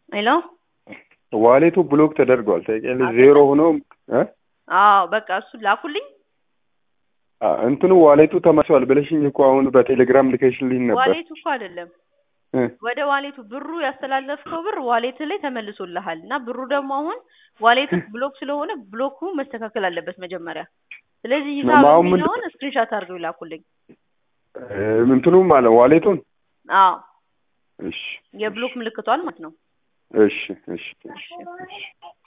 ሄሎ ዋሌቱ ብሎክ ተደርጓል። ታውቂያለሽ ዜሮ ሆኖ እ አዎ በቃ እሱ ላኩልኝ። አ- እንትኑ ዋሌቱ ተመልሷል ብለሽኝ እኮ አሁን በቴሌግራም ልከሽልኝ ነበር። ዋሌቱ እኮ አይደለም እ ወደ ዋሌቱ ብሩ ያስተላለፍከው ብር ዋሌት ላይ ተመልሶልሃል እና ብሩ ደግሞ አሁን ዋሌቱ ብሎክ ስለሆነ ብሎኩ መስተካከል አለበት መጀመሪያ። ስለዚህ ሂሳብ አሁን ምንድን- የሚለውን ስክሪንሻት አድርገው ይላኩልኝ። እ እንትኑም ማለት ዋሌቱን አዎ እሺ የብሎክ ምልክቷል ማለት ነው። እሺ እሺ እሺ እሺ